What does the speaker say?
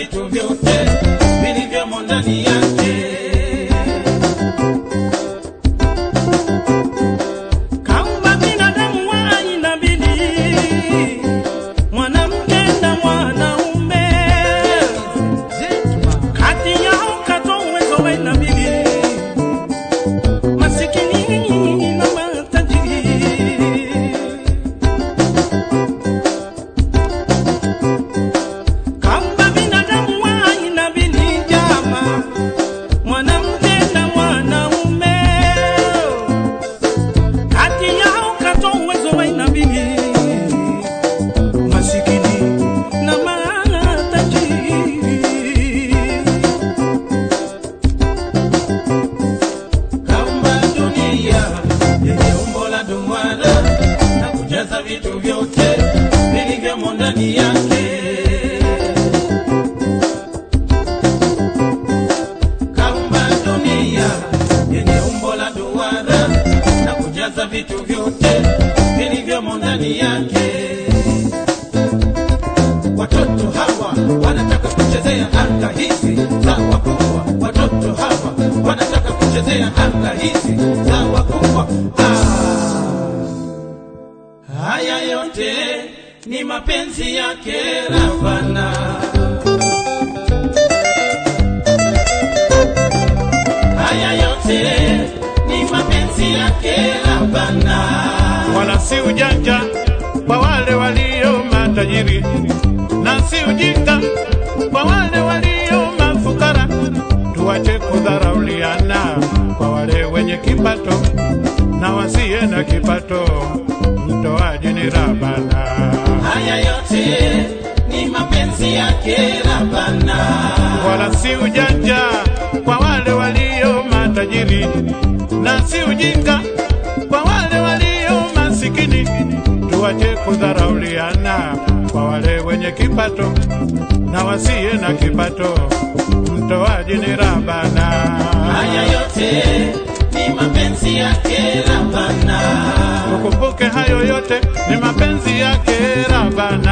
vitu vyote vilivyomo ndani yake. Kaumba binadamu wa aina mbili, mwanamke na mwanaume. Kati yao katoa uwezo wa aina mbili, masikini na matajiri. Kaumba binadamu wa aina mbili, jamaa, mwanamke na mwanaume kati yao katoa uwezo wa aina mbili, masikini na matajiri. Kaumba dunia yenye umbo la duara na kujaza vitu vyote vilivyomo ndani yake. Kaumba dunia yenye umbo la duara na kujaza vitu vyote vilivyomo ndani yake. Watoto hawa wanataka kuchezea anga hizi za wakubwa. Watoto hawa wanataka kuchezea anga hizi za wakubwa. Ah, haya yote ni mapenzi yake Ravana. Haya yote ni mapenzi yake Ravana. wala si ujanja kwa wale walio matajiri, na si ujinga kwa wale walio mafukara. Tuache kudharauliana kwa wale wenye kipato na wasiye na kipato. Mtoaji ni Rabana. Haya yote ni mapenzi yake Ravana. wala si ujanja kwa wale walio matajiri, na si ujinga kwa wale walio masikini. Tuache kudharauliana kwa wale wenye kipato na wasiye na kipato. Mtoaji ni Rabana. Haya yote ni mapenzi yake Ravana. Ukumbuke hayo yote ni mapenzi yake Rabana.